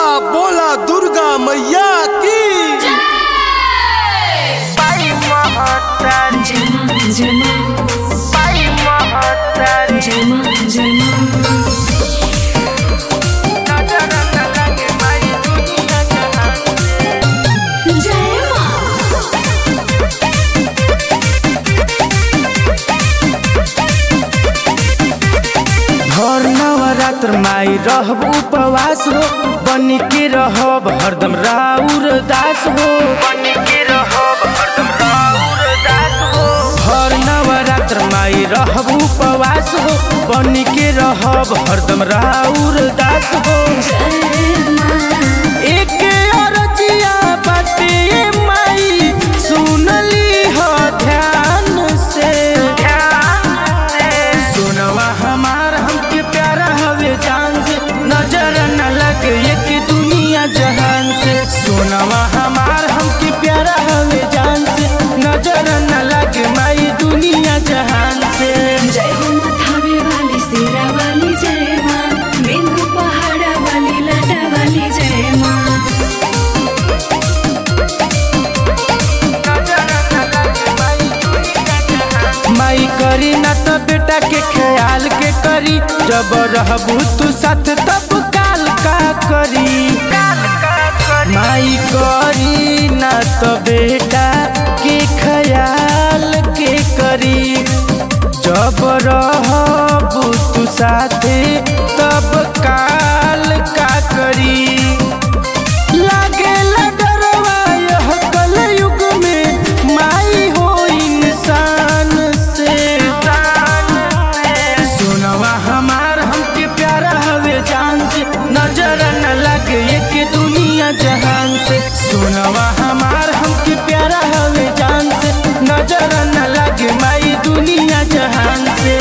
बोला दुर्गा मैया की पाई महतर जमा जमा पाई महतर जमा जमा नजर न लगे माई दुनिया जहान से जय माँ हर नवरात्र माई रहब उपवास हो बन के रहब हरदम राउर दास हो बन के रहब हरदम राउर दास हो हर नवरात्र माई रहब उपवास हो बन के रहब हरदम राउर दास हो जय माँ एक अरजिया बाटे माई सुनली हो ध्यान से ध्यान से सोनवा हमार हमके प्यारा हवे जान से नजर न लगे एक दुनिया जहान से सोनवा हमार हमके प्यारा हवे जान से नजर न लगे माई दुनिया जहान से जय हो माथावे वाली सिरा वाली जय माँ बिंदु पहाड़ा वाली लाटा वाली जय माँ नजर न लगे माई दुनिया जहान माई करी ना तो बेटा के ख्याल के करी जब रहबू तू साथ तब काल का करी काल का करी माई करी ना तो बेटा के ख्याल के करी जब रहबू तू साथे तब काल का करी लागे डरवा यह कलयुग में माई हो इंसान से सोनवा हमार हमके प्यारा हवे जान से नजर न लगे एक दुनिया जहान से सोनवा हमार हमके प्यारा हवे जान से नजर न लगे माई दुनिया जहान से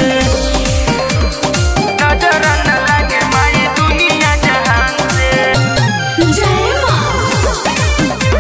नजर न लगे माई दुनिया जहान से जय माँ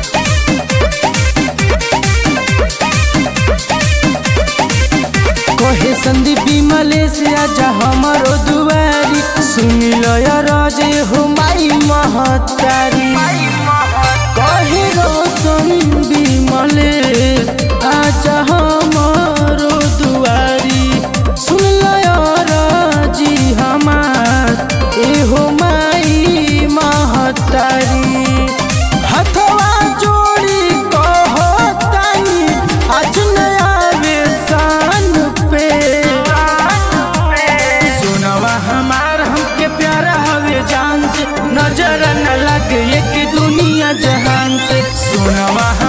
कहे संदीप विमले से आजा हमारो दुआरी सुन लो राजे हो माई महतारी माई महतर कहे रोशन विमले आजा हमारो दुआरी सुन लो राजी हमार एहो माई महतारी हथवा जोड़ी कहतानी आज नया वेसान पे सोनवा हमार हमके प्यारा हवे जान से नजर न लगे एक दुनिया जहान से सोनवा